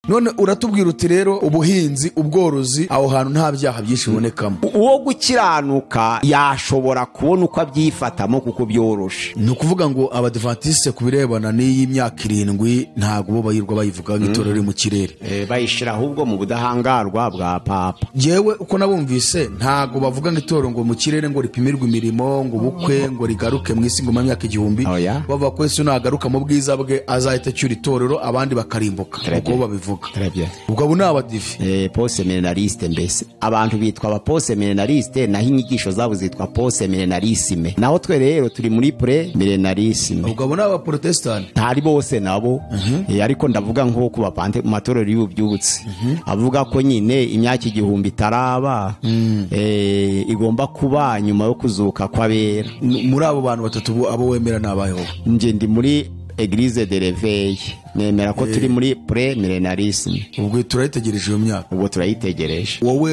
none uratubwira uti rero ubuhinzi ubworozi aho hantu nta byaha byinshi bibonekamo uwo gukiranuka yashobora kubona uko abyifatamo kuko byoroshe ni ukuvuga ngo abadivantisite ku birebana n'iyi myaka irindwi ntabwo bo bayirwa bayivuga nk'itorero riri mu kirere Eh, bayishyira ahubwo mu budahangarwa bwa papa yewe uko nabumvise ntabwo bavuga ngo itorero ngo mu kirere ngo ripimirwe imirimo ngo ubukwe ngo rigaruke mu isi ngo mu myaka igihumbi Oya. bavuga ko yesu nagaruka mu bwiza bwe azahita acyura itorero abandi bakarimbuka Très uko bien. babivuga Très bien. ubwo abo ni abadive Eh, poseminariste mbese abantu bitwa abaposeminariste naho inyigisho zabo zitwa poseminarisime naho twe rero turi muri pre-milenarisme ubwo abo ni abaporotesitanti ntari bose nabo Eh, ariko ndavuga nko ku bapante mu matorero y'ububyutse avuga ko nyine imyaka igihumbi itaraba eh, igomba kuba nyuma yo kuzuka kw'abera N- muri abo bantu batatu bo- abo wemera ni abayeho njye ndi muri eglise de réveil nemera ko turi muri pre-milenarisme ubwo turayitegereje iyo myaka ubwo turayitegereje wowe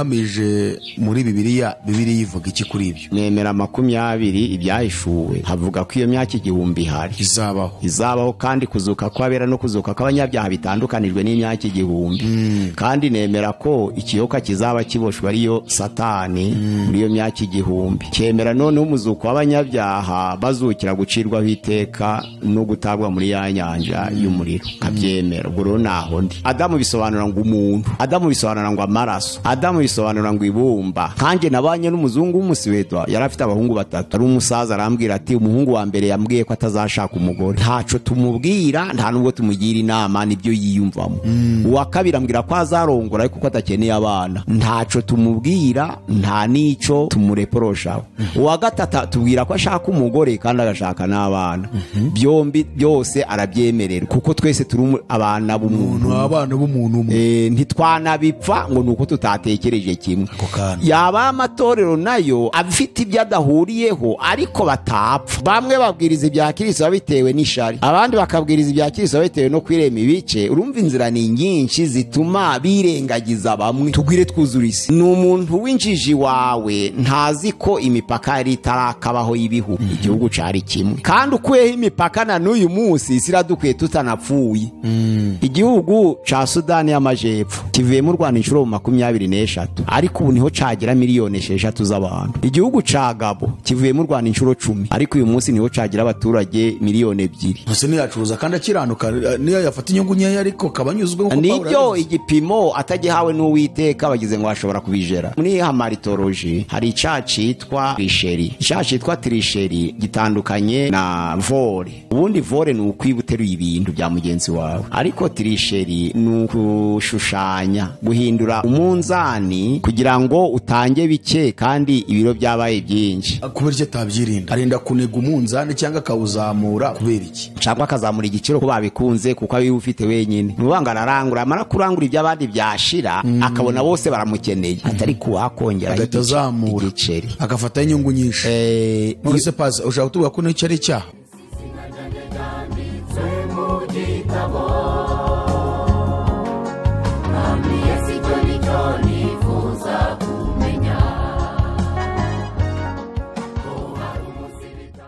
uhamije muri bibiliya bibiliya ivuga iki kuri ibyo nemera makumyabiri ibyahishuwe havuga ko iyo myaka igihumbi ihari izabaho izabaho kandi kuzuka kw'abera no kuzuka kw'abanyabyaha bitandukanijwe n'imyaka igihumbi kandi nemera ko ikiyoka kizaba kiboshwe ariyo satani muri iyo myaka igihumbi cyemera noneho umuzuko w'abanyabyaha bazukira gucirwaho iteka no gutabwa muri ya nyanja y'umuriro kabyemera ubwo rero naho ndi adamu bisobanura ngo umuntu adamu bisobanura ngo amaraso adamu bisobanura ngo ibumba kanjye nabanye n'umuzungu w'umusuwedwa yari afite abahungu batatu ari umusaza arambwira ati umuhungu wa mbere yambwiye ko atazashaka umugore ntaco tumubwira nta nubwo tumugira inama nibyo yiyumvamo uwa kabiri ambwira ko azarongora ariko ko atakeneye abana ntaco tumubwira nta n'ico tumureporoshaho uwa gatatu atubwira ko ashaka umugore kandi agashaka n'abana byombi byose arabyemerera kuko twese turi umu- abana b'umuntu ni abana b'umuntu umwe Eh, ntitwanabipfa ngo ni uko tutatekereje kimwe Ako kanya. yaba amatorero nayo afite ibyo adahuriyeho ariko batapfa bamwe babwiriza ibya kirisito bitewe n'ishari abandi bakabwiriza ibya kirisito bitewe no kwirema ibice urumva inzira ni nyinshi zituma birengagiza bamwe tugwire twuzura isi ni umuntu w'injiji wawe ntazi ko imipaka yari itarakabaho y'ibihugu igihugu cari kimwe kandi ukuyeho imipaka na n'uyu munsi isi iradukwiye tutanapfuye igihugu ca sudani y'amajepfo kivuyemo u rwanda inshuro makumyabiri n'eshatu ariko ubu niho cagira miliyoni esheshatu z'abantu igihugu ca gabo kivuyemo u rwanda inshuro cumi ariko uyu munsi niho cagira abaturage miliyoni ebyiri gusa ntiyacuruza kandi akiranuka eh, niyo yafata inyungu nkeya ariko akaba anyuzwe nk'uko Pawulo nibyo yabivuze. igipimo atagihawe n'uwiteka bagize ngo ashobora kubijera muri hamaritoroji hari icaha citwa trisheri icaha citwa trisheri gitandukanye na vore ubundi vore ni ukwiba uteruye ibintu bya mugenzi wawe ariko trisheri ni ukushushanya guhindura umunzani kugira ngo utange bike kandi ibiro byabaye byinshi kubera icyo atabyirinda arinda kuniga umunzani cyangwa akawuzamura kubera iki cyangwa akazamura igiciro ko babikunze kuko abiba ufite wenyine nubanga ararangura amara kurangura iby'abandi byashira akabona bose baramukeneye atari kuwakongera agahita igice- azamura igiceri agafataho inyungu nyinshi Eh, none se pazi ushaka kutubwira ko n'icyo ari icyaha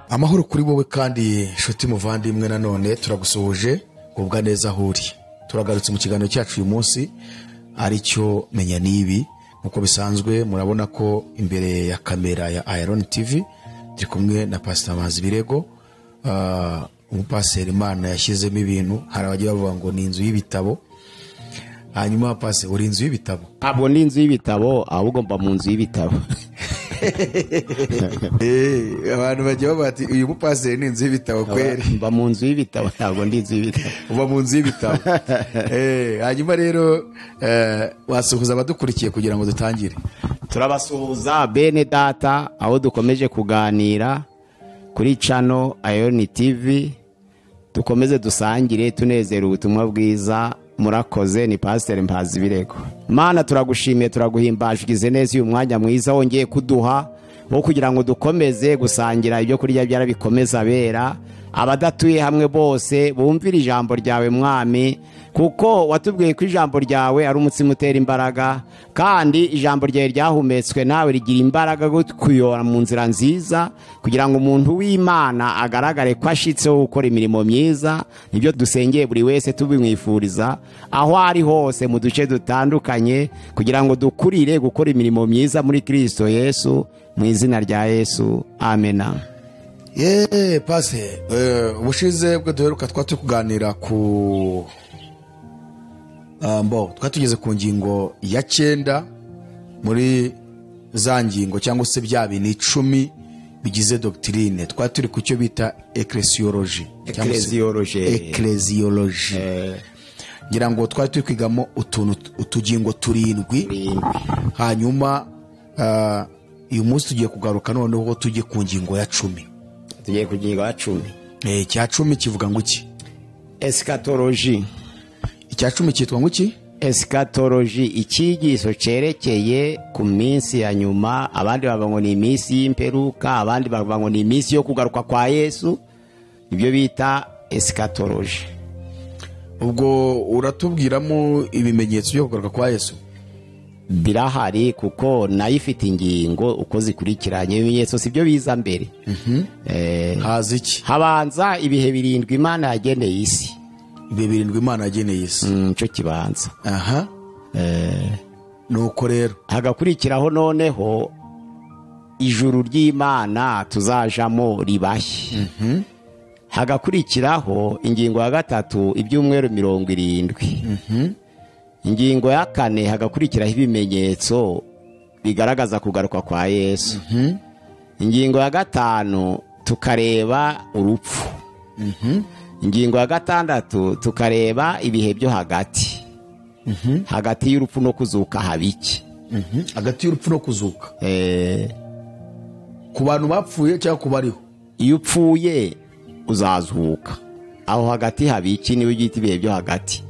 amahoro kuri wowe kandi nshuti muvandimwe nanone turagusuhuje kubwa neza aho uri turagarutse mu kiganiro cyacu uyu munsi ari cyo menya n'ibi nk'uko bisanzwe murabona ko imbere ya kamera ya iron tv turi kumwe na pasita mazi birego Ah, umupaseri imana yashyizemo ibintu hari abagiye bavuga ngo ni inzu y'ibitabo hanyuma pasi uri inzu y'ibitabo ntabwo ndi inzu y'ibitabo ahubwo mba mu nzu y'ibitabo Eh, abantu bagiye bavuga ati uyu mupaseri ni inzu y'ibitabo kweri mba mu nzu y'ibitabo ntabwo ndi inzu y'ibitabo uba mu nzu y'ibitabo Eh, hanyuma rero eh, wasuhuza abadukurikiye kugira ngo dutangire turabasuhuza bene data aho dukomeje kuganira kuri cano ayoni tivi dukomeze dusangire tunezera ubutumwa bwiza murakoze ni pasiteri mpazi birego mana turagushimiye turaguhimbaje ugize neza uyu mwanya mwiza wongeye kuduha wo kugira ngo dukomeze gusangira ibyo kurya byarabikomeza bera abadatuye hamwe bose bumvire ijambo ryawe mwami kuko watubwiye ko ijambo ryawe ari umutsima utera imbaraga kandi ijambo ryawe ryahumetswe nawe rigira imbaraga yo kuyora mu nzira nziza kugira ngo umuntu w'imana agaragare ko ashitseho gukora imirimo myiza nibyo dusengeye buri wese tubimwifuriza aho ari hose mu duce dutandukanye kugira ngo dukurire gukora imirimo myiza muri kirisito yesu mu izina rya yesu amena yeee pase ubushize bwo duheruka twari turi kuganira ku Ah, mbo twari tugeze ku ngingo ya cyenda muri za ngingo cyangwa se bya bintu icumi bigize dogitirine twari turi ku cyo bita ekeresiyoroji Ecclesiology. ekeresiyoroji ngira ngo twari turi kwigamo utuntu utugingo turindwi hanyuma ah, uyu munsi tugiye kugaruka noneho tujye ku ngingo ya cumi tugiye ku ngingo ya cumi Eh, icya cumi kivuga ngo iki esikatoroji icya cumi cyitwa ngo iki esikatoroji icyigisho cyerekeye ku minsi ya nyuma abandi bavuga ngo ni iminsi y'imperuka abandi bavuga ngo ni iminsi yo kugaruka kwa yesu ibyo bita esikatoroji ubwo uratubwiramo ibimenyetso byo kugaruka kwa yesu birahari kuko nayo ifite ingingo uko zikurikiranye ibimenyetso si byo biza mbere Eh, haza iki habanza ibihe birindwi imana yageneye isi ibihe birindwi imana yageneye isi Mm, nicyo kibanza aha nuko rero hagakurikiraho noneho ijuru ry'imana tuzajamo ribashye hagakurikiraho ingingo ya gatatu ibyumweru mirongo irindwi ingingo ya kane hagakurikiraho ibimenyetso bigaragaza kugaruka kwa yesu ingingo ya gatanu tukareba urupfu ingingo ya gatandatu tukareba ibihe byo hagati hagati y'urupfu no kuzuka habiki hagati y'urupfu no kuzuka Eh, ku bantu bapfuye cyangwa ku bariho iyo upfuye uzazuka aho hagati haba iki niwe ugihita ibihe byo hagati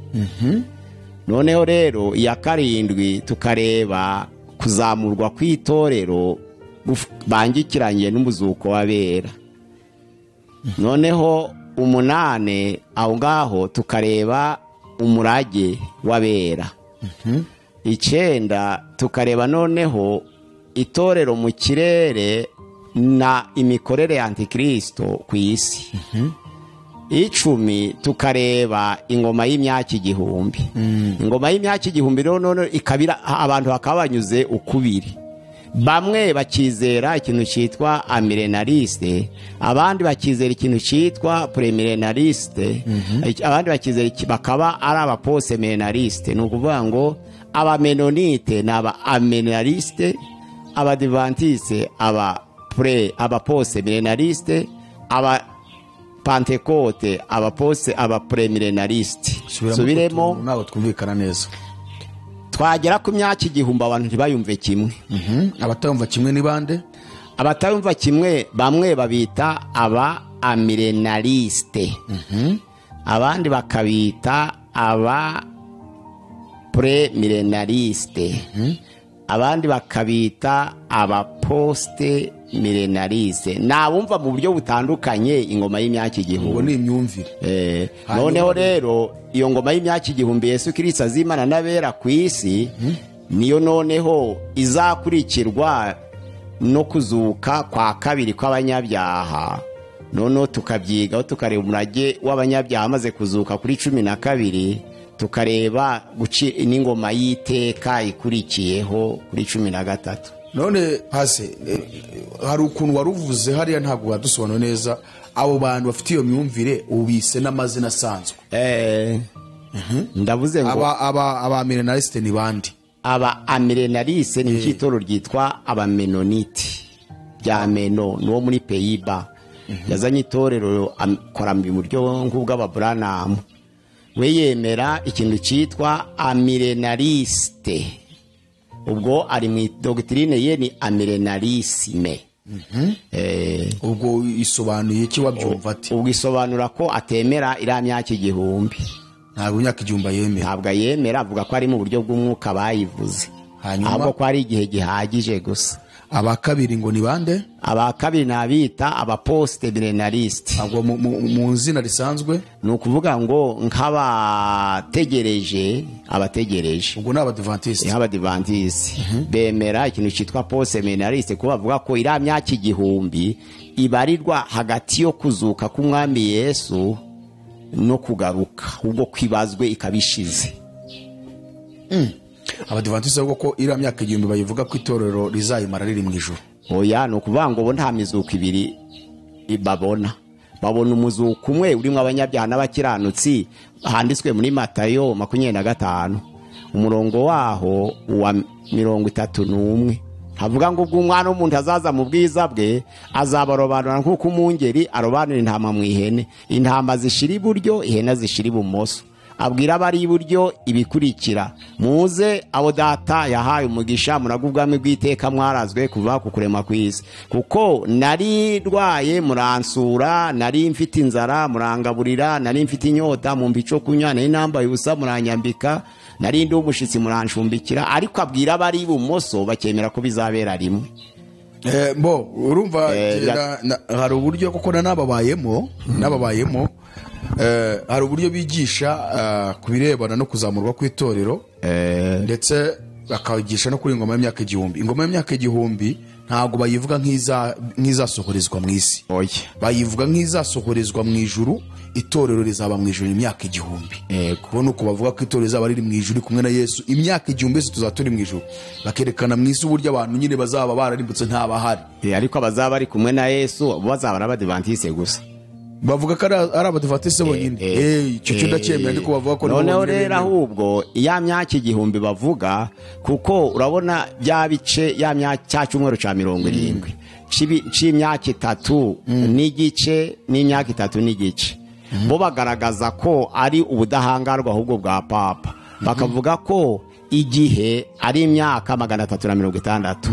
noneho rero iya karindwi tukareba kuzamurwa kw'itorero guf- bangikiranye n'umuzuko w'abera noneho umunane aho ngaho tukareba umurage w'abera icyenda tukareba noneho itorero mu kirere na imikorere ya antikirisito ku isi icumi tukareba ingoma y'imyaka igihumbi ingoma y'imyaka igihumbi rero none ikabira abantu bakaba banyuze ukubiri bamwe bakizera ikintu cyitwa amirenaliste abandi bakizera ikintu cyitwa premilenaliste abandi bakizera iki- bakaba ari abaposemenaliste ni ukuvuga ngo abamenonite ni aba amenaliste abadivantise aba pre abaposemenaliste aba pantekote abapose abapremilenaliste Subiramo subiremo utuntu ntabwo twumvikana neza twagera ku myaka igihumbi abantu ntibayumve kimwe Mhm. abatayumva kimwe ni bande abatayumva kimwe bamwe babita aba amirenaliste abandi bakabita aba premilenaliste abandi bakabita abaposte milenaliste ni abumva mu buryo butandukanye ingoma y'imyaka ubwo igihumbi ni imyumvire Eh, Hanyuma noneho rero- rero iyo ngoma y'imyaka igihumbi yesu kirisita azimana n'abera ku isi niyo noneho izakurikirwa no kuzuka kwa kabiri kw'abanyabyaha noneho tukabyigaho tukareba umurage w'abanyabyaha amaze kuzuka kuri cumi na kabiri tukareba guci- n'ingoma y'iteka ikurikiyeho kuri cumi na gatatu none hasi hari ukuntu wari uvuze hariya ntabwo wadusobanura neza abo bantu bafite iyo myumvire ubise n'amazina asanzwe Eh, ndavuze ngo aba aba abamirenalisite ni bande aba amirenalise ni icyitoro ryitwa abamenoniti rya meno ni uwo muri peyiba yazanye itorero akora mu buryo nk'ubw'ababuranamu we yemera ikintu cyitwa amirenaliste ubwo ari mu dogitirine ye ni amirenalisime Eh, ubwo isobanuye iki wabyumva ati ubwo isobanura ko atemera iriya myaka igihumbi ntabwo imyaka igihumbi yemera ntabwo ayemera avuga ko ari mu buryo bw'umwuka bayivuze Hanyuma? ahubwo ko ari igihe gihagije gusa aba kabiri ngo ni bande aba kabiri nabita abaposite birenalisite ntabwo mu- mu mu izina risanzwe ni ukuvuga ngo nk'abategereje abategereje ubwo ni abadivantisite nk'abadivantizi bemera ikintu cyitwa posite birenalisite kuko bavuga ko iriya myaka igihumbi ibarirwa hagati yo kuzuka k'umwami yesu no kugaruka ubwo kwibazwe ikaba ishize abadivantisite bavuga ko iriya myaka igihumbi bayivuga ko itorero rizayimara riri mu ijoro oya ni ukuvuga ngo bo nta mizuko ibiri babona babona umuzuko umwe urimo abanyabyaha n'abakiranutsi handitswe muri matayo makumyabiri na gatanu umurongo waho uwa mirongo itatu n'umwe havuga ngo ubwo umwana w'umuntu azaza mu bwiza bwe azabarobanura nk'uko umwungeri arobanura intama mu ihene intama zishira iburyo ihene zishira ibumoso abwira abari iburyo ibikurikira muze abo data yahaye umugisha muraga ubwami bw'iteka mwarazwe kuva ku kurema kw'isi kuko nari ndwaye muransura nari mfite inzara murangaburira nari mfite inyota mumva icyo kunywa nari nambaye ubusa muranyambika nari ndi umushyitsi muranshumbikira ariko abwira abari ibumoso bakemera ko bizabera rimwe Eh, mbo urumva Eh, kera ya- na- hari uburyo kuko na n'ababayemo n'ababayemo eh, hari uburyo bigisha ah, ku birebana no kuzamurwa kw'itorero ndetse bakagisha no kuri ingoma y'imyaka igihumbi ingoma y'imyaka igihumbi ntabwo bayivuga nk'iza- nk'izasohorezwa mu isi oya bayivuga nk'izasohorezwa mu ijuru itorero rizaba mu ijuru imyaka igihumbi Yego. kubona uko bavuga ko itorero rizaba riri mu ijuru kumwe na yesu imyaka igihumbi yose tuzaba turi mu ijuru bakerekana mu isi uburyo abantu nyine bazaba bararimbutse ntabahari Eh, ariko abazaba bari kumwe na yesu bo bazaba ari abadivantisite gusa bavuga ko ari ari abadivatisi bonyine Eh, icyo cyo ndacyemera ariko bavuga ko nibo noneho bonyine rero bemewe. ahubwo ya myaka igihumbi bavuga kuko urabona bya bice ya myaka cya cyumweru cya mirongo irindwi cibi- c'imyaka itatu n'igice n'imyaka itatu n'igice bo bagaragaza ko ari ubudahangarwa ahubwo bwa papa bakavuga ko igihe ari imyaka magana atatu na mirongo itandatu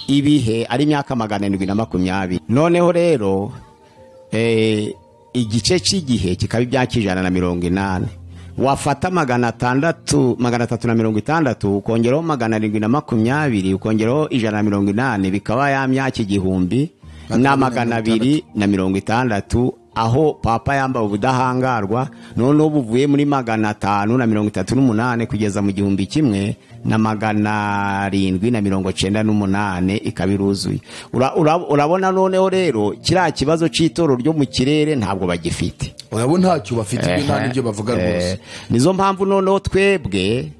ibihe ari imyaka magana arindwi na makumyabiri noneho rero eh, igice cy'igihe kikaba ibyaka ijana na mirongo inani wafata magana atandatu magana atatu na mirongo itandatu ukongeraho magana arindwi na makumyabiri ukongeraho ijana na mirongo inani bikaba ya myaka igihumbi na magana abiri na mirongo itandatu aho papa yambaye ubudahangarwa noneho buvuye muri magana atanu na mirongo itatu n'umunani kugeza mu gihumbi kimwe na magana arindwi na mirongo cyenda n'umunane ikaba iruzuye Ura- ura- urabona noneho rero kiriya kibazo cy'itoro ryo mu kirere ntabwo bagifite urabona ntacyo bafite ibyo nta n'ibyo bavuga rwose Eh, nizo mpamvu noneho twebwe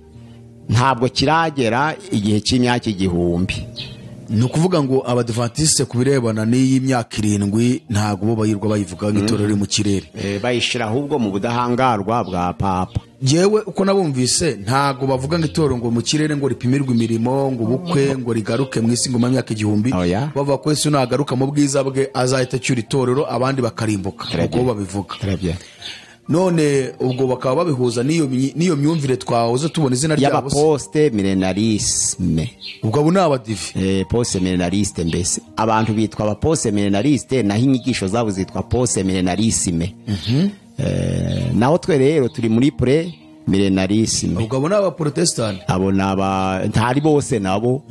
ntabwo kiragera igihe cy'imyaka igihumbi ni ukuvuga ngo abadivatisi ku birebana n'iyi myaka irindwi ntabwo bo bayirwa bayivuga nk'itorero riri mu kirere Eh, bayishyira ahubwo mu budahangarwa bwa papa yewe uko nabumvise ntabwo bavuga nk'itorero ngo mu kirere ngo ripimirwe imirimo ngo ubukwe ngo rigaruke mu isi ngoma y'imyaka igihumbi Oya. bavuga ko yesu nagaruka mu bwiza bwe azahita acyura itorero abandi bakarimbuka uko bo babivuga none ubwo bakaba babihuza n'iyo myi- n'iyo myumvire twahoze tubona izina ryabo se y'abaposite milenarisme ubwo abo ni abadive Eh, pose milenariste mbese abantu bitwa abapose milenariste naho inyigisho zabo zitwa pose milenarisime Eh, naho twe rero turi muri pre milenarisime ubwo abo ni abaporotesitanti abo ni aba ntari bose nabo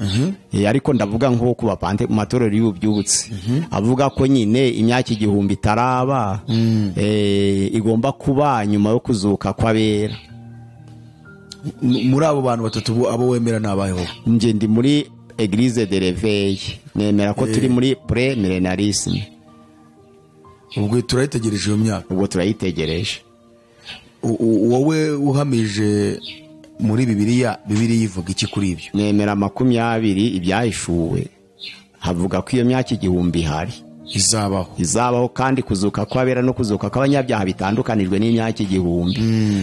Eh, ariko ndavuga nko ku bapante mu matorero y'ububyutse avuga ko nyine imyaka igihumbi itaraba eh, igomba kuba nyuma yo kuzuka kw'abera M- muri abo bantu batatu bo- abo wemera ni abayeho njye ndi muri eglise de reveil nemera ko turi muri pre milenarisme ubwo turayitegereje iyo myaka ubwo turayitegereje U- u- wowe uhamije muri bibiliya bibiliya ivuga iki kuri ibyo nemera makumyabiri ibyahishuwe havuga ko iyo myaka igihumbi ihari izabaho izabaho kandi kuzuka kw'abera no kuzuka kw'abanyabyaha bitandukanijwe n'imyaka igihumbi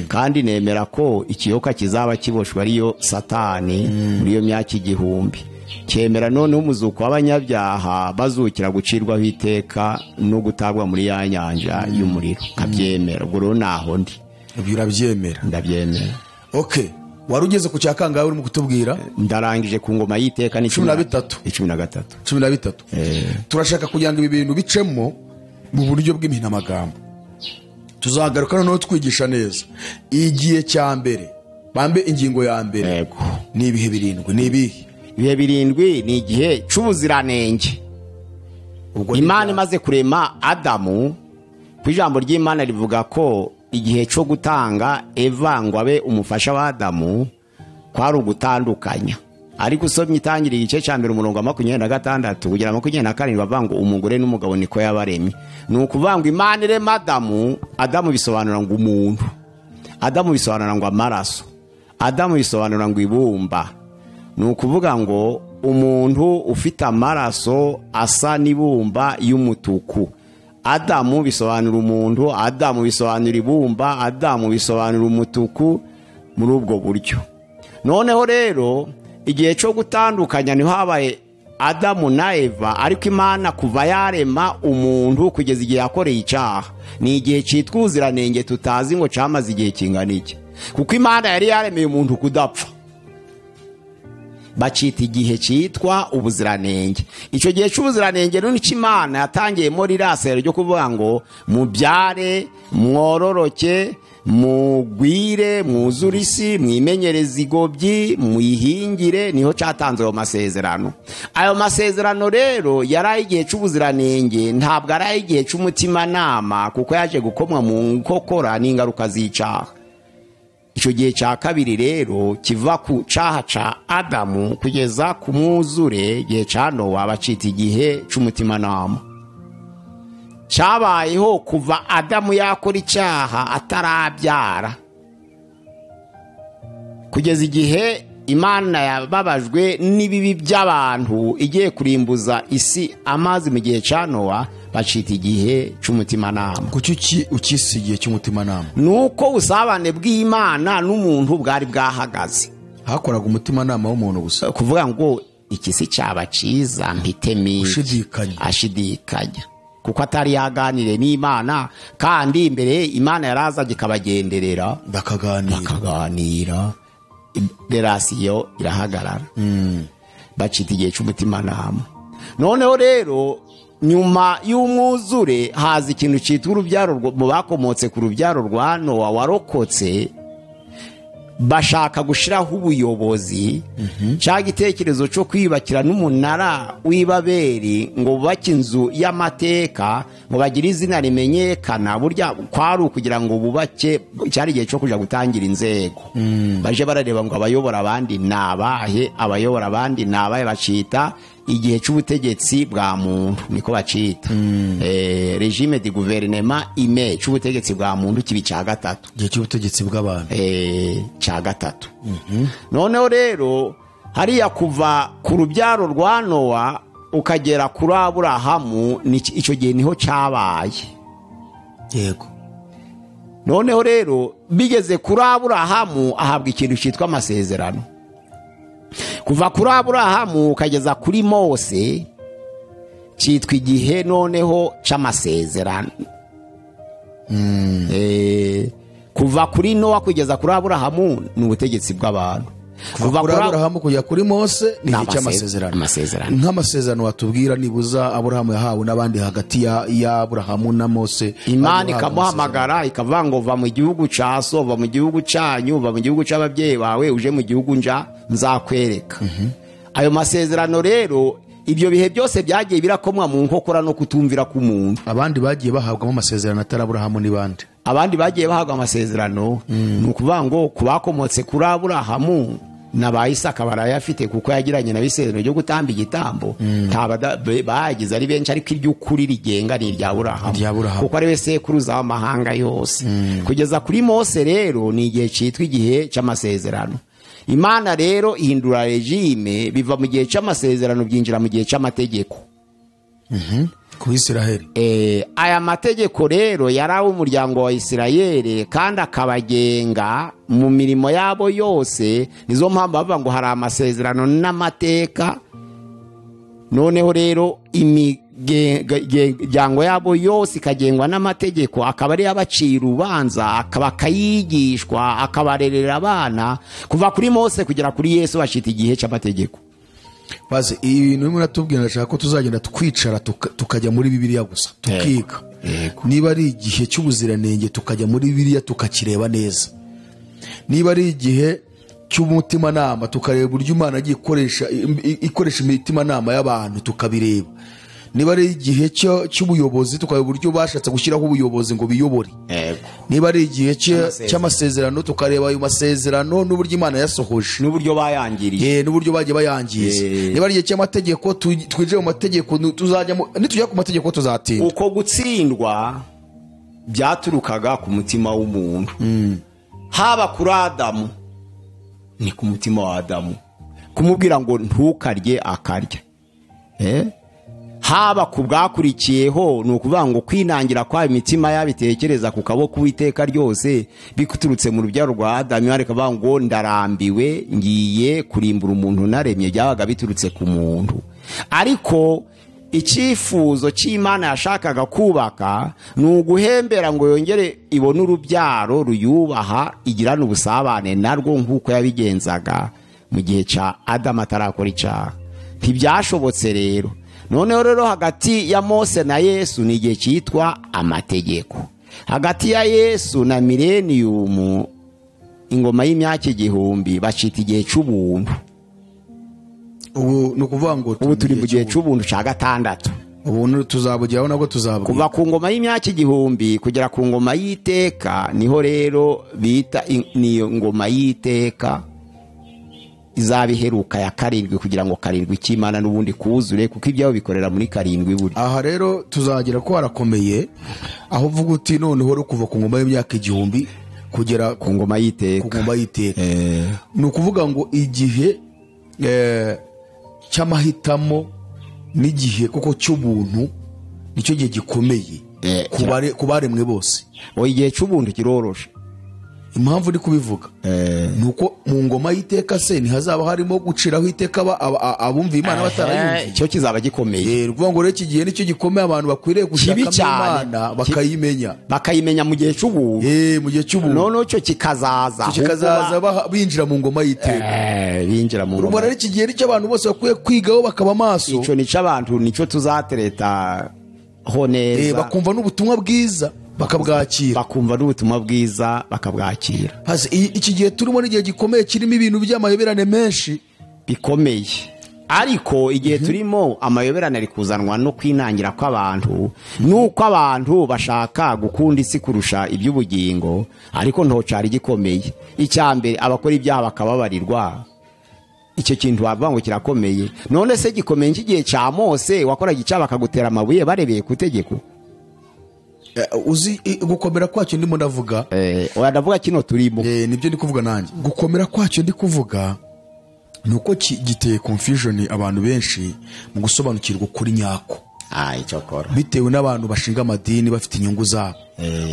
kandi nemera ko ikiyoka kizaba kiboshwe ariyo satani muri iyo myaka igihumbi cyemera noneho umuzuko w'abanyabyaha bazukira gucirwaho iteka no gutabwa muri ya nyanja y'umuriro nkabyemera ubwo rero naho ndi ibyo urabyemera ndabyemera ok wari ugeze ku cya kangahe urimo kutubwira ndarangije ku ngoma y'iteka ni Cumi na bitatu. icumi na gatatu cumi na bitatu turashaka kugira ngo ibi bintu bicemo mu buryo bw'impinamagambo tuzagaruka noneho twigisha neza igihe cya mbere bambe ingingo ya mbere yego ni ibihe birindwi ni ibihe ibihe birindwi ni igihe cy'ubuziranenge ubwo imana imaze kurema adamu ku ijambo ry'imana rivuga ko igihe cyo gutanga eva ngo abe umufasha wa adamu kwari ugutandukanya ariko usomye itangira igice cya mbere umurongo wa makumyabiri na gatandatu kugera makumyabiri na karindwi bavuga ngo umugore n'umugabo niko yabaremye ni ukuvuga ngo imana irema adamu adamu bisobanura ngo umuntu adamu bisobanura ngo amaraso adamu bisobanura ngo ibumba ni ukuvuga ngo umuntu ufite amaraso asa n'ibumba y'umutuku adamu bisobanura umuntu adamu bisobanura ibumba adamu bisobanura umutuku muri ubwo buryo noneho rero igihe cyo gutandukanya niho habaye adamu na eva ariko imana kuva yarema umuntu kugeza igihe yakoreye icyaha ni igihe cyitwa ubuziranenge tutazi ngo cyamaze igihe kingana iki kuko imana yari yaremeye umuntu kudapfa bacita igihe cyitwa ubuziranenge icyo gihe cy'ubuziranenge rero nicyo imana yatangiyemo rirasero ryo kuvuga ngo mubyare mwororoke mugwire mwuzure isi mwimenyereze igobyi muyihingire niho cyatanze ayo masezerano ayo masezerano rero yari ay'igihe cy'ubuziranenge ntabwo ari ay'igihe cy'umutimanama kuko yaje gukomwa mu nkokora n'ingaruka z'icaha icyo gihe cya kabiri rero kiva ku cyaha cya adamu kugeza ku mwuzure igihe cya nowa bacita igihe cy'umutimanama cyabayeho kuva adamu yakora icyaha atarabyara kugeza igihe imana yababajwe n'ibibi by'abantu igiye kurimbuza isi amazi mu gihe cya nowa bacita igihe cy'umutimanama kuki ukisigiye cy'umutimanama ni uko ubusabane bw'imana n'umuntu bwari bwahagaze hakoraga umutimanama w'umuntu gusa kuvuga ngo iki si cyaba cyiza mpitemo iki. Ushidikanya. ashidikanya kuko atari yaganire n'imana kandi imbere imana yarazaga ikabagenderera bakaganira bakaganira derasiyo irahagarara bacita igihe cy'umutimanama noneho rero nyuma y'umwuzure haza ikintu cyitwa urubyaro rwo- mu bakomotse ku rubyaro rwa nowa warokotse bashaka gushyiraho ubuyobozi cya gitekerezo cyo kwiyubakira n'umunara w'ibaberi ngo bubake inzu y'amateka ngo bagire izina rimenyekana burya kwari ukugira ngo bubake cyari igihe cyo kujya gutangira inzego baje barareba ngo abayobora abandi ni abahe abayobora abandi ni abahe bacita igihe cy'ubutegetsi bwa muntu niko bacita Eh, regime de guverinema ime cy'ubutegetsi bwa muntu kibi cya gatatu igihe cy'ubutegetsi bw'abantu eh, cya gatatu noneho rero hariya kuva ku rubyaro rwa nowa ukagera kuri aburahamu ni- icyo gihe niho cyabaye yego noneho rero bigeze kuri aburahamu ahabwa ikintu cyitwa amasezerano kuva kuri aburahamu ukageza kuri mose cyitwa igihe noneho cy'amasezerano Eh, kuva kuri nowa kugeza kuri aburahamu ni ubutegetsi bw'abantu kuva kuri kuri- aburahamu kujya kuri mose ni Ni igihe amase- cy'amasezerano amasezerano. nk'amasezerano watubwira nibuza aburahamu yahawe n'abandi hagati ya- y'aburahamu na mose imana Bari bahawe amasezerano. ikamuhamagara ikavuga ngo va mu gihugu cya so va mu gihugu cyanyu va mu gihugu cy'ababyeyi bawe uje mu gihugu nja nzakwereka ayo masezerano rero ibyo bihe byose byagiye birakomwa mu nkokora no kutumvira k'umuntu abandi bagiye bahabwamo amasezerano atari aburahamu ni bande abandi bagiye bahabwa amasezerano ni ukuvuga ngo ku bakomotse kuri aburahamu na ba isaka barayafite kuko yagiranye na isezerano ryo gutamba igitambo nta bada- be- bayagize ari benshi ariko iry'ukuri rigenga ni irya Irya burahamu Aburahamu. kuko ari we sekuruza w'amahanga yose kugeza kuri mose rero ni igihe cyitwa igihe cy'amasezerano imana rero ihindura regime biva mu gihe cy'amasezerano byinjira mu gihe cy'amategeko ku bisiraheli Eh, aya mategeko rero yari umuryango wa isirayeli kandi akabagenga mu mirimo yabo yose nizo mpamvu bavuga ngo hari amasezerano n'amateka noneho rero imiryango yabo yose ikagengwa n'amategeko akaba ariyo abacira urubanza akaba akayigishwa akabarerera abana kuva kuri mose kugera kuri yesu bacita igihe cy'amategeko baze ibintu bimwe natubwira ndashaka ko tuzagenda twicara tuka- tukajya muri bibiliya gusa tukiga niba ari igihe cy'ubuziranenge tukajya muri bibiliya tukakireba neza niba ari igihe cy'umutimanama tukareba uburyo imana yagiye ikoresha i- i- ikoresha imitimanama y'abantu tukabireba niba ari igihe cyo- cy'ubuyobozi tukareba uburyo bashatse gushyiraho ubuyobozi ngo biyobore yego niba ari igihe cye- Cy'amasezerano. cy'amasezerano tukareba ayo masezerano n'uburyo imana yasohoje n'uburyo bayangiriye Eh, n'uburyo bagiye bayangiza Eh. niba ari igihe cy'amategeko tu- twinjire mu mategeko nu- tuzajyamo nitujya ku mategeko tuzatinda uko gutsindwa byaturukaga ku mutima w'umuntu haba kuri adamu ni ku mutima wa adamu kumubwira ngo ntukarye akarya Eh? haba ku bwakurikiyeho ni ukuvuga ngo kwinangira kwa imitima yabitekereza ku kaboko uwiteka ryose biturutse mu rubyaro rwa adamu ariko avuga ngo ndarambiwe ngiye kurimbura umuntu naremye byabaga biturutse ku muntu ariko icyifuzo cy'imana yashakaga kubaka ni uguhembera ngo yongere ibone urubyaro ruyubaha igirane ubusabane narwo nk'uko yabigenzaga mu gihe cya adamu atarakora icyaha ntibyashobotse rero noneho rero hagati ya mose na yesu ni igihe cyitwa amategeko hagati ya yesu na mileniyumu ingoma y'imyaka igihumbi bacita igihe cy'ubuntu ubu ni ukuvuga ngo ubu turi mu gihe cy'ubuntu cya gatandatu ubuntu tuzabugeraho nabwo tuzabugera kuva ku ngoma y'imyaka igihumbi kugera ku ngoma y'iteka niho rero bita in- niyo ngoma y'iteka izaba iheruka ya karindwi kugira ngo karindwi cy'imana n'ubundi kuzure kuko ibyabo bikorera muri karindwi buri aha rero tuzagera ko harakomeye aho uvuga uti noneho uri kuva ku ngoma y'imyaka igihumbi kugera ku ngoma ku y'iteka ngoma y'iteka Eh, ni ukuvuga ngo igihe eh, cy'amahitamo n'igihe kuko cy'ubuntu nicyo gihe gikomeye Eh, ku bare- ku baremwe bose oya igihe cy'ubuntu kiroroshe impamvu ndi kubivuga Eh. ni uko mu ngoma y'iteka se ntihazaba harimo guciraho iteka aba- aba- aba- abumviye imana batarayumviye cyo kizaba gikomeye Eh, ni ukuvuga ngo rero iki gihe nicyo gikomeye abantu bakwiriye Kibi gushakamo cyane. imana bakayimenya bakayimenya mu gihe cy'ubuntu Eh, mu gihe cy'ubuntu noneho cyo kikazaza kikazaza baha- binjira mu ngoma y'iteka Eh, binjira mu ubwo ngoma rero iki gihe nicyo abantu bose bakwiye kwigaho bakaba maso icyo nicyo abantu nicyo tuzatereta ho Eh, neza bakumva n'ubutumwa bwiza bakabwakira bakumva n'ubutumwa bwiza bakabwakira Hasi, i- iki gihe turimo n'igihe gikomeye kirimo ibintu by'amayoberane menshi bikomeye ariko igihe turimo amayoberane ari kuzanwa no kwinangira kw'abantu n'uko abantu bashaka gukunda isi kurusha iby'ubugingo ariko ntocyari gikomeye icya mbere abakora ibyaha bakababarirwa icyo kintu wavuga ngo kirakomeye none se gikomeye nk'igihe cya mose wakoraga icyaha bakagutera amabuye barebeye ku itegeko Eh, uzi i- gukomera kwacyo ndimo ndavuga Eh, oya ndavuga kino turimo Eh, nibyo ndi kuvuga nanjye gukomera kwacyo ndi kuvuga ni uko ki- giteye confusion abantu benshi mu gusobanukirwa ukuri nyako Ah, icyo kora bitewe n'abantu bashinga amadini bafite inyungu zabo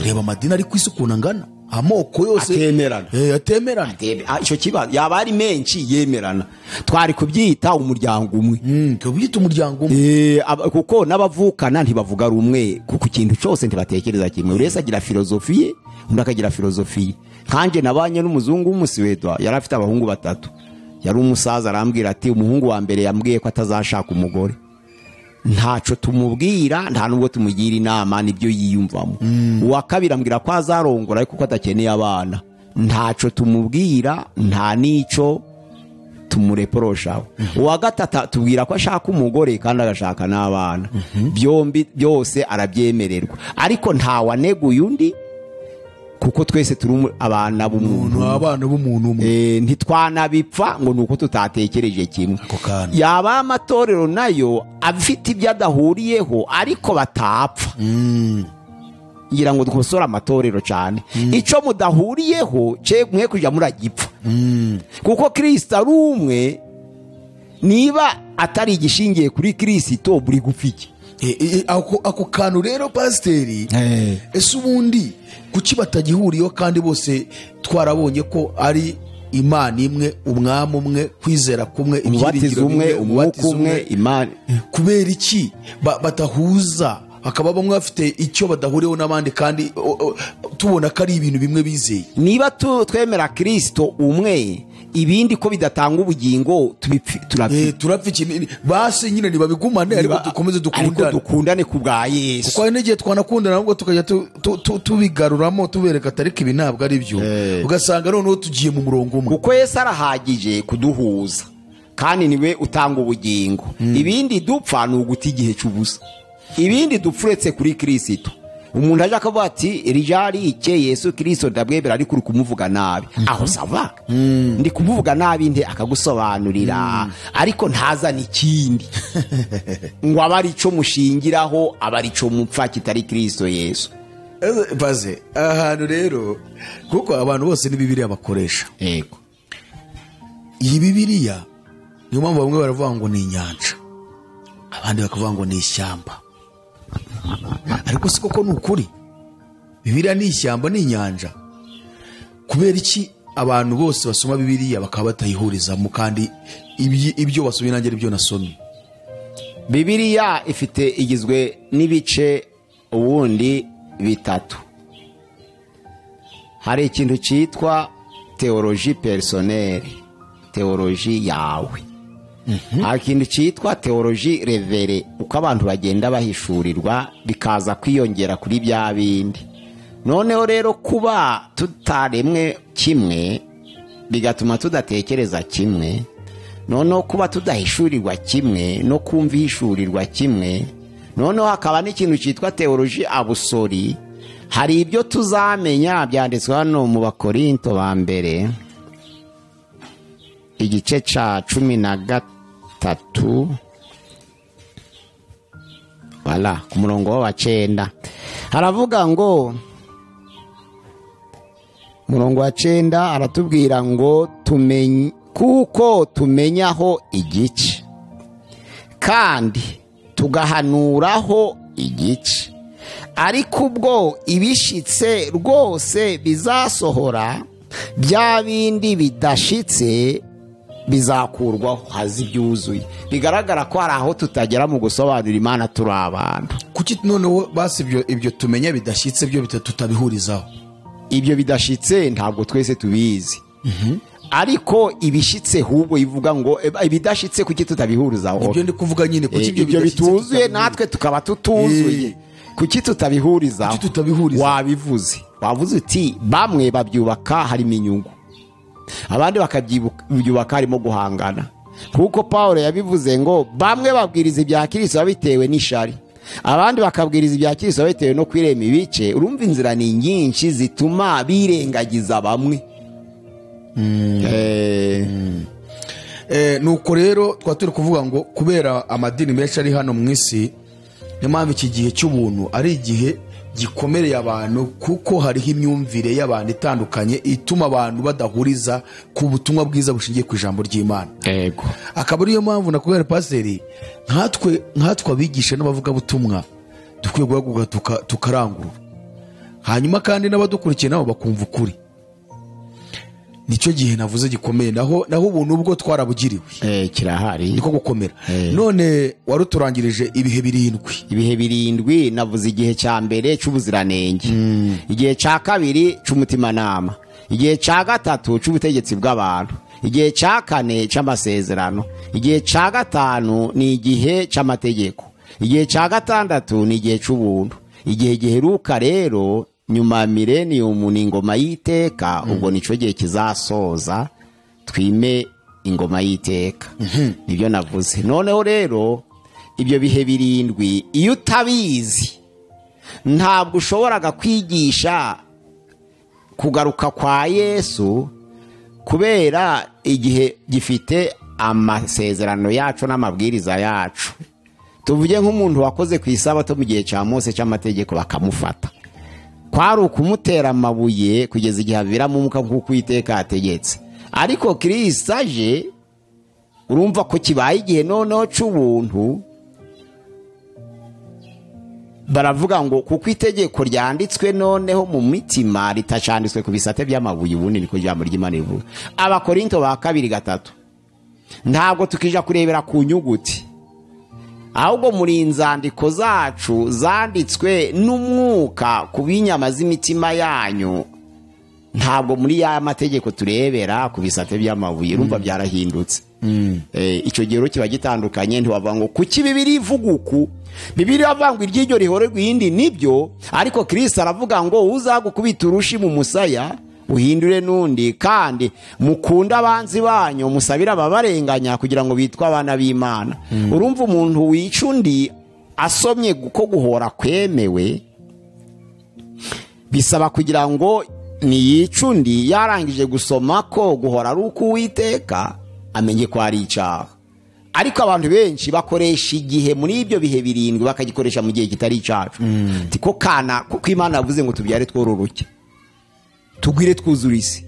reba amadini ari ku isi ukuntu angana amoko yose Atemerana. Eh, atemerana Tebe- ah, icyo kibazo yaba ari menshi yemerana twari kubyita umuryango umwe Mm, tubyita umuryango umwe Eh, aba- kuko n'abavukana ntibavuga rumwe kuko ikintu cyose ntibatekereza kimwe buri wese agira filozofi ye undi akagira filozofi ye nkanjye nabanye n'umuzungu w'umusuweda yari afite abahungu batatu yari umusaza arambwira ati umuhungu wa mbere yambwiye ko atazashaka umugore ntaco tumubwira nta nubwo tumugira inama nibyo yiyumvamo uwa kabiri ambwira ko azarongora ariko ko atakeneye abana ntaco tumubwira nta n'ico tumureporoshaho uwa gatatu tubwira ko ashaka umugore kandi agashaka n'abana byombi byose arabyemererwa ariko ntawaneguye undi kuko twese turi umu- abana b'umuntu umuntu abana b'umuntu umwe Eh, ntitwanabipfa ngo ni uko tutatekereje kimwe Ako kana. yaba amatorero nayo afite ibyo adahuriyeho ariko batapfa ngira ngo dukosore amatorero cyane icyo mudahuriyeho cye mwe kujya muragipfa kuko kirisita ari umwe niba atari igishingiye kuri kirisito buri gupfike Eh, eh, ako ako kantu rero pasiteri ese ubundi kuki batagihuriyeho kandi bose twarabonye ko ari imana imwe umwami umwe kwizera kumwe umubatizo ibyiringiro umwe bimwe, umwuka umubatizo umwe imana kubera iki ba- batahuza hakaba bamwe bafite icyo badahuriyeho n'abandi kandi o- o, tubona ko ari ibintu bimwe bizeye niba tu- twemera kirisito umwe ibindi ko bidatanga ubugingo tubipfi- turapfa Eh, turapfa iki basi nyine ntibabigumane ariko dukomeze ariko dukundane dukundane ku bwa yesu kuko hari n'igihe twanakundana ahubwo tukajya tu- tu- tu- tubigaruramo tubereka atari ko ibi ntabwo ari byo Eh. ugasanga noneho tugiye mu murongo umwe kuko yesu arahagije kuduhuza kandi niwe utanga ubugingo ibindi dupfa ni uguta igihe cy'ubusa ibindi dupfa uretse kuri kirisito umuntu ajya akavuga ati rijari ike yesu kirisito ndabwebera ariko uri kumuvuga nabi aho sava ndi kumuvuga nabi nde akagusobanurira ariko ntazana ikindi ngo abe ari cyo mushingiraho abe ari cyo mupfa kitari kirisito yesu Eh, baze ahantu rero kuko abantu bose ni bibiriya bakoresha yego iyi bibiriya niyo mpamvu bamwe baravuga ngo ni inyanja abandi bakavuga ngo ni ishyamba ariko si koko ni ukuri bibiriya ni ishyamba ni inyanja kubera iki abantu bose basoma bibiriya bakaba batayihurizamo kandi ibyi- ibyo basomye nanjye aribyo nasomye Bibiliya ifite igizwe n'ibice ubundi bitatu hari ikintu cyitwa teoloji perisoneri teoloji yawe hari ikintu cyitwa teoloji revere uko abantu bagenda bahishurirwa bikaza kwiyongera kuri bya bindi noneho rero kuba tutaremwe kimwe bigatuma tudatekereza kimwe noneho kuba tudahishurirwa kimwe no kumva ihishurirwa kimwe noneho hakaba n'ikintu cyitwa teoloji abusori hari ibyo tuzamenya byanditswe hano mu bakorinto ba mbere igice cya cumi na gatatu wala ku murongo wa cyenda haravuga ngo murongo wa cyenda aratubwira ngo tumenye kuko tumenyaho igice kandi tugahanuraho igice ariko ubwo ibishitse rwose bizasohora bya bindi bidashitse bizakurwaho hazi ibyuzuye bigaragara ko hari aho tutagera mu gusobanura imana turi abantu kuki noneho basi ibyo ibyo tumenya bidashyitse byo bita- tutabihurizaho ibyo bidashitse ntabwo twese tubizi ariko ibishitse hubwo ivuga ngo "Eba, ibidashitse kuki tutabihurizaho ibyo ndi kuvuga nyine Eh, kuki ibyo bidashyitse bituzuye tutabihuriza? natwe tukaba tutuzuye Eh. kuki tutabihurizaho Kuki tutabihuriza? wabivuze wavuze uti bamwe babyubaka harimo inyungu abandi bakabyubaka harimo guhangana kuko paul yabivuze ngo bamwe babwiriza ibya kirisito babitewe n'ishari abandi bakabwiriza ibya kirisito babitewe no kwirema ibice urumva inzira ni nyinshi zituma birengagiza bamwe Eh, Eh, nuko rero twaba turi kuvuga ngo kubera amadini menshi ari hano mu isi niyo mpamvu iki gihe cy'ubuntu ari igihe gikomereye abantu kuko hariho imyumvire y'abantu itandukanye ituma abantu badahuriza ku butumwa bwiza bushingiye ku ijambo ry'imana yego akaba ariyo mpamvu nakubwira pasiteri nkatwe nkatwe abigisha n'abavugabutumwa dukwiye guhaguruka tuka- tukarangurura hanyuma kandi n'abadukurikiye nabo bakumva ukuri nicyo gihe navuze gikomeye naho naho ubuntu ubwo twarabugiriwe Eh, kirahari niko gukomera Eh. none waruturangirije ibihe birindwi ibihe birindwi navuze igihe cya mbere cy'ubuziranenge igihe cya kabiri cy'umutimanama igihe cya gatatu cy'ubutegetsi bw'abantu igihe cya kane cy'amasezerano igihe cya gatanu ni igihe cy'amategeko igihe cya gatandatu ni igihe cy'ubuntu igihe giheruka rero nyuma ya mileniyumu ni ingoma y'iteka ubwo nicyo gihe kizasoza twime ingoma y'iteka nibyo navuze noneho rero ibyo bihe birindwi iyo utabizi ntabwo ushoboraga kwigisha kugaruka kwa yesu kubera igihe gifite amasezerano yacu n'amabwiriza yacu tuvuge nk'umuntu wakoze ku isabato mu gihe cya mose cy'amategeko bakamufata kwari ukumutera amabuye kugeza igihe aviramo umwuka nk'uko uwiteka yategetse ariko kirisita aje urumva ko kibaye igihe noneho cy'ubuntu baravuga ngo kuko itegeko ryanditswe noneho mu mitima ritacanditswe ku bisate by'amabuye ubundi niko ijambo ry'imana rivuga abakorinto ba kabiri gatatu ntabwo tukija kurebera ku nyuguti ahubwo muri inzandiko zacu zanditswe n'umwuka ku b'inyama z'imitima yanyu ntabwo muri ya mategeko turebera ku bisate by'amabuye urumva byarahindutse Eh, icyo gihe rero kiba gitandukanye ntiwavuga ngo kuki bibiri ivuga uku bibiri avangwa iry'iryo rihorerwa iyindi nibyo ariko kirisita aravuga ngo uzagukubita urushi mu musaya uhindure n'undi kandi mukunde abanzi banyu musabire ababarenganya kugira ngo bitwe abana b'imana urumva umuntu wica undi asomye ko guhora kwemewe bisaba kugira ngo niyice undi yarangije gusoma ko guhora ari uko uwiteka amenye ko ari icyaha ariko abantu benshi bakoresha igihe muri ibyo bihe birindwi bakagikoresha mu gihe kitari icyacu Ati ko kana kuko imana yavuze ngo tubyare twororoke tugwire twuzure isi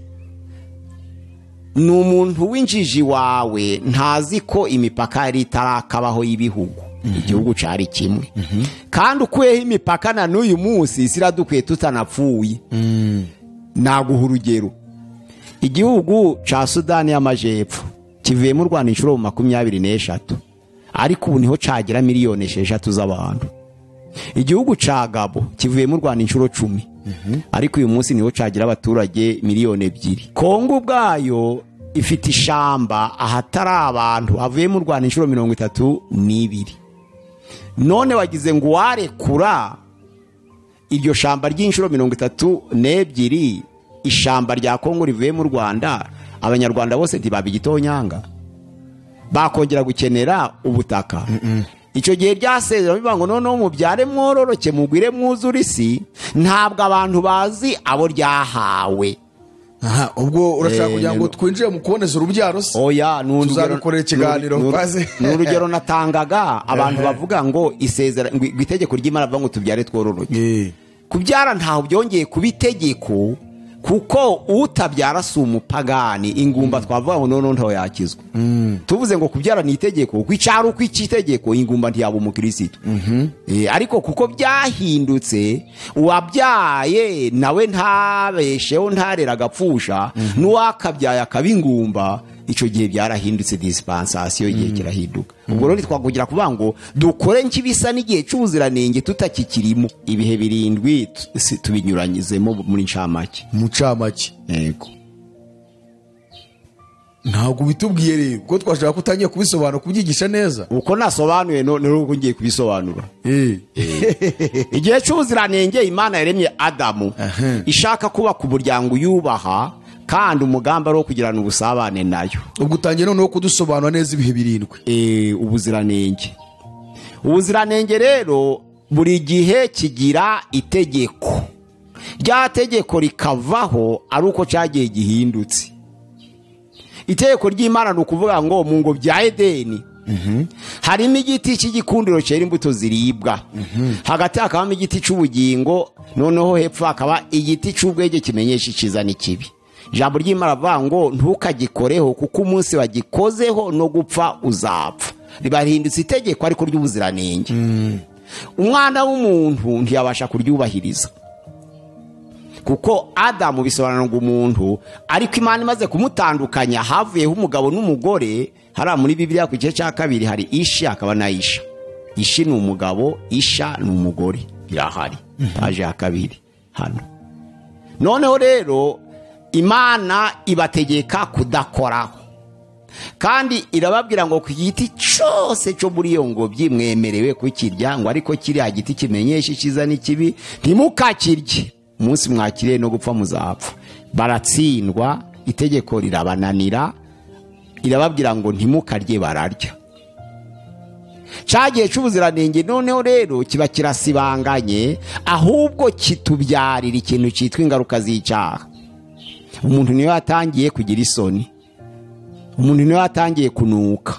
ni umuntu w'injiji wawe ntazi ko imipaka yari itarakabaho y'ibihugu igihugu cyari kimwe kandi ukuyeho imipaka na n'uyu munsi isi iradukwiye tutanapfuye naguha urugero igihugu cya sudani y'amajyepfo kivuyemo u rwanda inshuro makumyabiri n'eshatu ariko ubu niho cyagira miliyoni esheshatu z'abantu igihugu cya gabo kivuyemo u rwanda inshuro cumi ariko uyu munsi niho cyagira abaturage miliyoni ebyiri kongo ubwayo ifite ishamba ahatari abantu havuyemo u rwanda inshuro mirongo itatu n'ibiri none wagize ngo uwarekura iryo shamba ry'inshuro mirongo itatu n'ebyiri ishamba rya kongo rivuye mu rwanda abanyarwanda bose ntibaba igitonyanga bakongera gukenera ubutaka icyo gihe ryasezera bivuga ngo noneho mubyare mwororoke mugwire mwuzure isi ntabwo abantu bazi abo ryahawe aha ubwo urashaka Eh, kugira ngo twinjire mu kuboneza urubyaro se oya ni urugero- Tuzarukorera ikiganiro, ni uru- maze- ni urugero natangaga abantu bavuga ngo isezera ngo itegeko ry'imana bavuga ngo tubyare twororoke Eh, kubyara ntaho byongeye kuba itegeko kuko utabyara si umupagani ingumba twavuga ngo noneho ntaho yakizwa tuvuze ngo kubyara ni itegeko kuko icyari uko icy'itegeko ingumba ntiyaba umukirisitu Eh, ariko kuko byahindutse uwabyaye nawe ntabesheho ntarera agapfusha n'uwakabyaye akaba ingumba icyo gihe byarahindutse disipansasiyo igihe kirahinduka ubwo rero ntitwakugira kuvuga ngo dukore nk'ibisa n'igihe cy'ubuziranenge tutakikirimo ibihe birindwi tu- si- tubinyuranyizemo muri ncamake mu ncamake yego ntabwo bitubwiye rero kuko twashaka ko utangiye kubisobanura kubyigisha neza uko nasobanuye no- ni uko ngiye kubisobanura Eh, igihe cy'ubuziranenge imana yaremye adamu ishaka kubaka umuryango uyubaha kandi umugambi ari uwo kugirana ubusabane nayo ubwo utangiye noneho kudusobanura neza ibihe birindwi Eh, ubuziranenge ubuziranenge rero buri gihe kigira itegeko rya tegeko rikavaho ari uko cyagiye gihindutse itegeko ry'imana ni ukuvuga ngo mu ngo bya edeni harimo igiti cy'igikundiro cyera imbuto ziribwa hagati hakabamo igiti cy'ubugingo noneho hepfo hakaba igiti cy'ubwenge kimenyesha icyiza n'ikibi ijambo ry'imana rivuga ngo ntukagikoreho kuko umunsi wagikozeho no gupfa uzapfa ribahindutse itegeko ariko ry'ubuziranenge umwana w'umuntu ntiyabasha kuryubahiriza kuko adamu bisobanura ngo umuntu ariko imana imaze kumutandukanya havuyeho umugabo n'umugore hariya muri bibiliya ku gice cya kabiri hari ishi hakaba na isha ishi ni umugabo isha ni umugore birahari paje ya kabiri hano noneho rero imana ibategeka kudakoraho kandi irababwira ngo ku giti cyose cyo muri iyo ngobyi mwemerewe kukirya ngo ariko kiriya giti kimenyesha icyiza n'ikibi ntimukakirye umunsi mwakiriye no gupfa muzapfa baratsindwa itegeko rirabananira irababwira ngo ntimukarye bararya cyagiye cy'ubuziranenge noneho rero kiba kirasibanganye ahubwo kitubyarira ikintu cyitwa ingaruka z'icyaha umuntu niwe yatangiye kugira isoni umuntu niwe yatangiye kunuka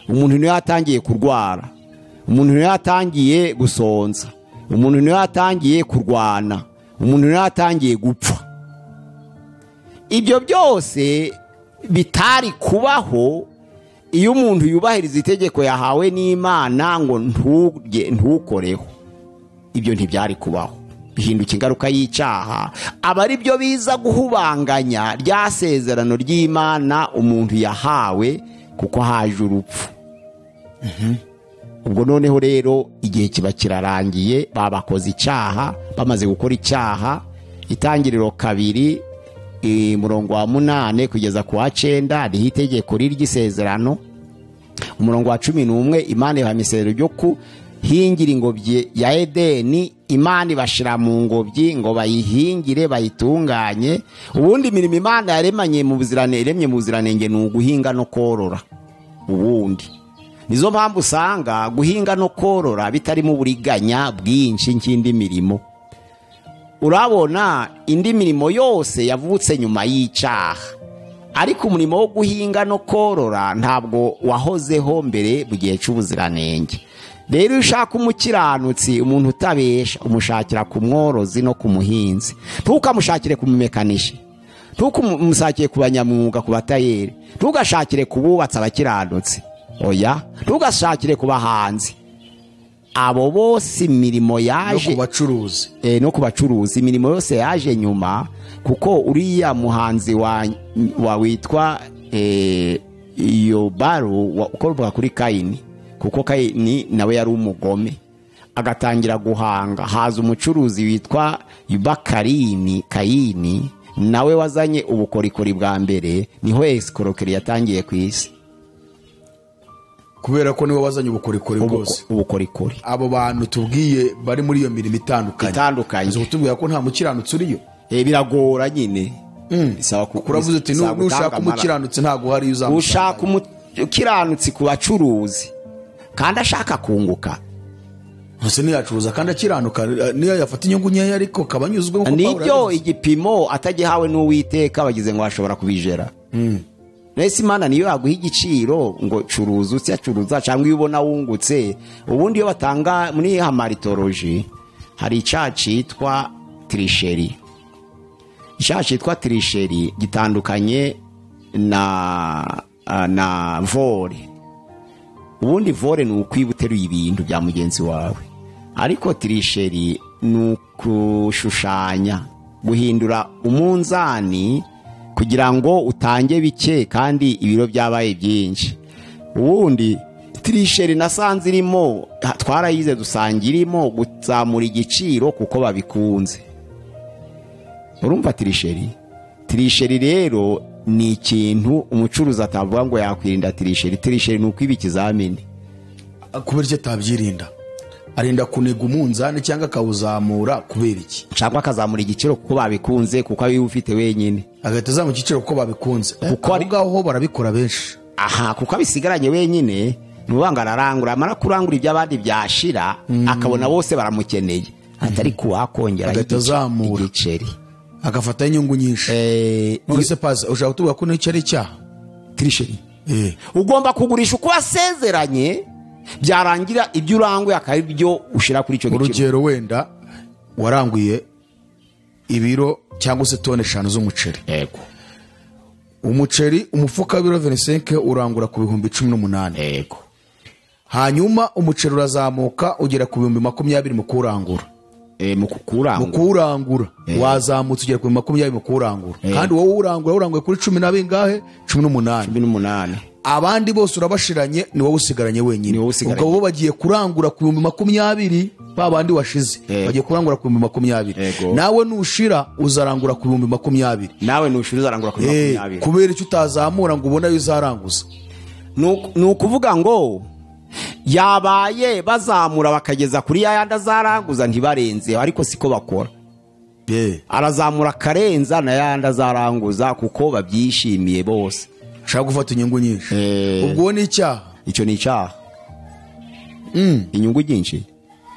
umuntu niwe yatangiye kurwara umuntu niwe yatangiye gusonza umuntu niwe yatangiye kurwana umuntu niwe yatangiye gupfa ibyo byose bitari kubaho iyo umuntu yubahiriza itegeko yahawe n'imana ngo nturye ntukoreho ibyo ntibyari kubaho bihinduka ingaruka y'icyaha aba ari byo biza guhubanganya rya sezerano ry'imana umuntu yahawe kuko haje urupfu ubwo noneho rero igihe kiba kirarangiye babakoze icyaha bamaze gukora icyaha itangiriro kabiri eh, murongo wa munane kugeza ku wa cenda hariho itegeko ry'isezerano umurongo wa cumi n'umwe imana ibaha imisezero ryo ku hingira ingobyi ya edeni imana ibashira mu ngobyi ngo bayihingire bayitunganye ubundi imirimo imana yaremanye mu buziranenge iremye mu buziranenge ni uguhinga no korora ubundi nizo mpamvu usanga guhinga no korora bitarimo uburiganya bwinshi nk'indi mirimo urabona indi mirimo yose yavutse nyuma y'icyaha ariko umurimo wo guhinga no korora ntabwo wahozeho mbere mu gihe cy'ubuziranenge rero iyo ushaka umukiranutsi umuntu utabesha umushakira ku mworozi no ku muhinzi ntukamushakire ku mumekanishi ntukamusakire ku banyamwuga ku batayeri ntugashakire ku bubatsi abakiranutsi oya ntugashakire ku bahanzi abo bose imirimo no yaje ku bacuruzi eh, no ku bacuruzi imirimo yose yaje nyuma kuko uriya muhanzi wa, wa witwa eh, yobaru wa- ukomoka kuri kayini kuko kayini nawe yari umugome agatangira guhanga haza umucuruzi witwa yubakarini kayini nawe wazanye ubukorikori bwa mbere niho esikorokeri yatangiye ku isi kubera ko niwe wazanye ubukorikori bwose Ubuko- ubukorikori abo bantu tubwiye bari muri iyo mirimo itandukanye Itandukanye. uzi kutubwira ko nta mukiranutsi uriyo Eh, biragora nyine bisaba ku- uravuze uti bisaba gutanga nushaka amaraso." umukiranutsi ntabwo hari iyo uzamusanga ushaka umukiranutsi ku bacuruzi kandi ashaka kunguka ese ntiyacuruza kandi akiranuka eh, niyo yafata inyungu nkeya ariko akaba anyuzwe nk'uko Pawulo nibyo yabivuze. igipimo atagihawe n'uwiteka bagize ngo bashobora kubijera mbese imana niyo yaguha igiciro ngo curuza utyacuruza cyangwa iyo ubona wungutse ubundi iyo batanga muri hamaritoroji hari icyaha cyitwa tirisheri icyaha cyitwa tirisheri gitandukanye na na vore ubundi vore ni ukwiba uteruye ibintu bya mugenzi wawe ariko tirisheri ni ukushushanya guhindura umunzani kugira ngo utange bike kandi ibiro byabaye byinshi ubundi tirisheri nasanze irimo twarayize dusanga irimo kuzamura igiciro kuko babikunze urumva tirisheri tirisheri rero ni ikintu umucuruzi atavuga ngo yakwirinda tirisheri tirisheri ni ukwiba ikizamini kubera icyo atabyirinda arinda kuniga umunzani cyangwa akawuzamura kubera iki cyangwa akazamura igiciro kuko babikunze kuko abiba ufite wenyine agahita azamura igiciro kuko babikunze Kuko aho ari- ngaho ho barabikora benshi aha kuko abisigaranye wenyine ntubanga ararangura amara kurangura iby'abandi byashira akabona bose baramukeneye atari kuwakongera Agahita azamura. igiceri agafataho inyungu nyinshi Eh, none se pazi ushaka kutubwira ko n'icyo ari icyaha tirisheri Eh. ugomba kugurisha uko wasezeranye byarangira ibyo uranguye akaba ari byo ushyira kuri icyo giciro urugero wenda waranguye ibiro cyangwa se toni eshanu z'umuceri yego umuceri umufuka w'ibiro venisenke urangura ku bihumbi cumi n'umunani yego hanyuma umuceri urazamuka ugera ku bihumbi makumyabiri mu kuwurangura Eh, mu mu kukurangura kuwurangura wazamutse ugera ku bihumbi makumyabiri mu kuwurangura Eh. kandi wowe uwurangura uranguye kuri cumi na bingahe cumi n'umunani cumi n'umunani abandi bose urabashiranye ni wowe usigaranye wenyine Ni wowe usigaranye. ubwo bo bagiye kurangura ku bihumbi makumyabiri ba bandi washize Yego. bagiye kurangura ku bihumbi makumyabiri Yego. nawe nushira uzarangura ku bihumbi makumyabiri nawe ntushyura uzarangura kuri Eh, makumyabiri kubera icyo utazamura ngo ubone ayo uzaranguza Nuku- ni ukuvuga ngo yabaye bazamura bakageza kuri ya yandi azaranguza ntibarenzeho ariko siko bakora Eh, arazamura akarenza na ya yandi azaranguza kuko babyishimiye bose ushaka gufata inyungu nyinshi Eh. ubwo wo ni icyaha icyo ni icyaha inyungu nyinshi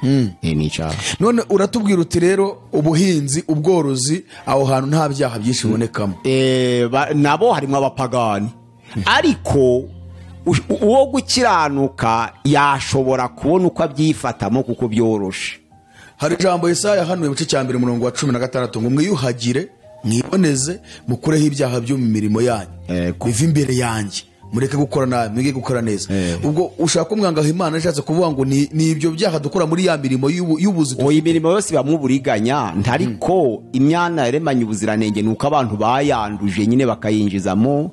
Eh, ni icyaha none uratubwira uti rero ubuhinzi ubworozi aho hantu nta byaha byinshi bibonekamo Eh, ba- nabo harimo abapagani ariko ush- uwo gukiranuka yashobora kubona uko abyifatamo kuko byoroshe hari ijambo Yesaya yahanuye mu gice cya mbere umurongo wa cumi na gatandatu ngo mwiyuhagire mwiboneze mukureho ibyaha byo mu mirimo yanyu Yego. bive imbere yanjye mureke gukora nabi mwige gukora neza Yego. ubwo ushaka umwangaho imana yashatse kuvuga ngo ni ni ibyo byaha dukora muri ya mirimo y'ubu- y'ubuzi uwo imirimo yose ibamo uburiganya ntariko imyanya yaremanye ubuziranenge ni uko abantu bayanduje nyine bakayinjizamo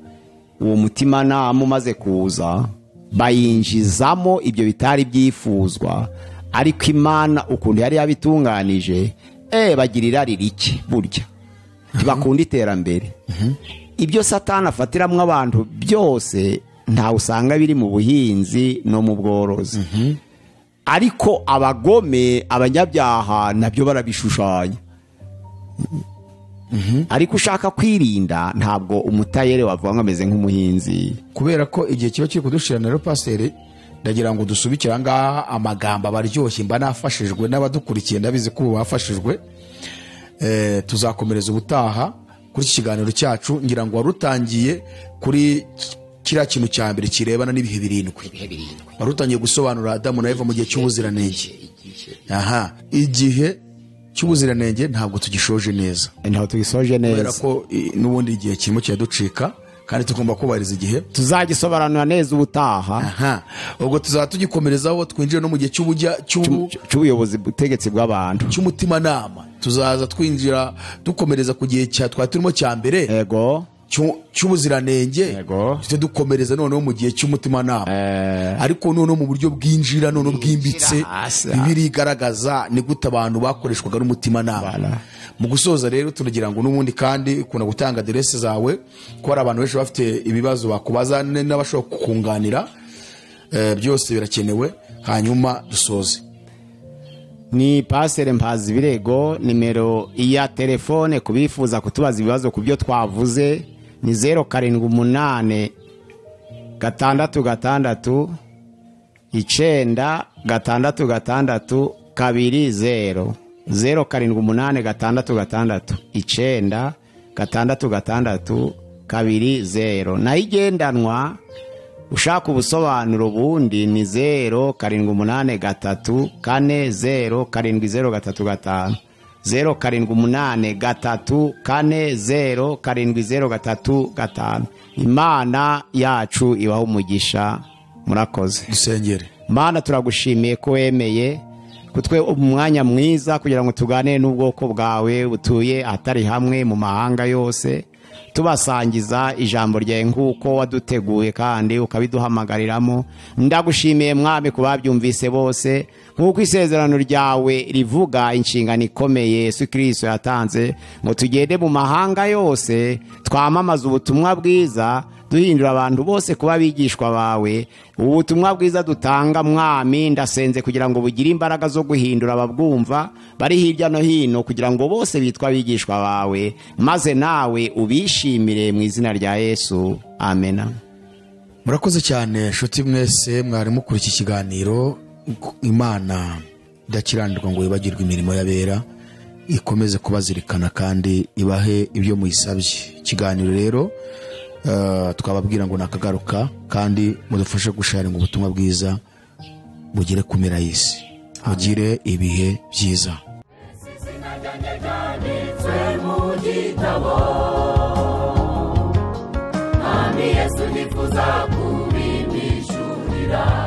uwo mutimanama umaze kuza bayinjizamo ibyo bitari byifuzwa ariko imana ukuntu yari yabitunganije eh bagirira ririki burya bakunda iterambere ibyo satani afatiramo abantu byose ntawe usanga biri mu buhinzi no mu bworozi ariko abagome abanyabyaha nabyo barabishushanya ariko ushaka kwirinda ntabwo umutayere wavuga ngo ameze nk'umuhinzi kubera ko igihe kiba kiri kudushirana rero pasiteri ndagira ngo dusubikire aha ngaha amagambo aba aryoshye mba nafashijwe n'abadukurikiye ndabizi ko ubu bafashijwe Eh, tuzakomereza ubutaha kuri iki kiganiro cyacu ngira ngo wari utangiye kuri ki- kiriya kintu cya mbere kirebana n'ibihe birindwi wari utangiye gusobanura adamu na eva mu gihe cy'ubuziranenge aha igihe cy'ubuziranenge ntabwo tugishoje neza ntabwo tugisoje kubera neza ko i- n'ubundi igihe kirimo kiraducika kandi tugomba kubahiriza igihe tuzagisobanura neza ubutaha aha ubwo tuzaba tugikomerezaho twinjire no mu gihe cy'ubujya cy'ubu cy'ubuyobozi butegetsi bw'abantu cy'umutimanama tuzaza twinjira dukomereza ku gihe cya twari turimo cya mbere ego cy'u- cy'ubuziranenge Yego. tujye dukomereza noneho mu gihe cy'umutimanama ariko noneho mu buryo bwinjira noneho bwimbitse Bwinjira hasi. bibiri igaragaza ni gute abantu bakoreshwaga n'umutimanama Bala. mu gusoza rero tunagira ngo n'ubundi kandi ukunda gutanga aderesi zawe ko hari abantu benshi bafite ibibazo bakubaza n- n'abashobora kukunganira Eh, byose birakenewe hanyuma dusoze ni pasere mpazi ibirego nimero ya telefone ku bifuza kutubaza ibibazo ku byo twavuze ni zeru karindwi umunani gatandatu gatandatu icyenda gatandatu gatandatu kabiri zeru zeru karindwi umunani gatandatu gatandatu icyenda gatandatu gatandatu kabiri zeru nayo igendanwa ushaka ubusobanuro bundi ni zeru karindwi umunani gatatu kane zeru karindwi zeru gatatu gatanu zeru karindwi umunani gatatu kane zeru karindwi zeru gatatu gatanu imana yacu ibaho umugisha murakoze dusengere mana turagushimiye ko wemeye kutwe umwanya mwiza kugira ngo tuganire n'ubwoko bwawe butuye ahatari hamwe mu mahanga yose tubasangiza ijambo ryawe nk'uko waduteguye kandi ukabiduhamagariramo ndagushimiye mwami ku babyumvise bose nk'uko isezerano ryawe rivuga inshingano ikomeye yesu kirisito yatanze ngo tugende mu mahanga yose twamamaze ubutumwa bwiza duhindura abantu bose kuba abigishwa bawe ubutumwa bwiza dutanga mwami ndasenze kugira ngo bugire imbaraga zo guhindura ababwumva bari hirya no hino kugira ngo bose bitwe abigishwa bawe maze nawe ubishimire mu izina rya yesu amena murakoze cyane nshuti mwese mwari mukura iki kiganiro imana idakiranirwa ngo yibagirwe imirimo y'abera ikomeze kubazirikana kandi ibahe ibyo muyisabye ikiganiro rero eh, twababwira ngo nakagaruka kandi mudufashe gusharinga ubutumwa bwiza bugere ku mpera y'isi mugire ibihe byiza Yesu nifuza kubimishurira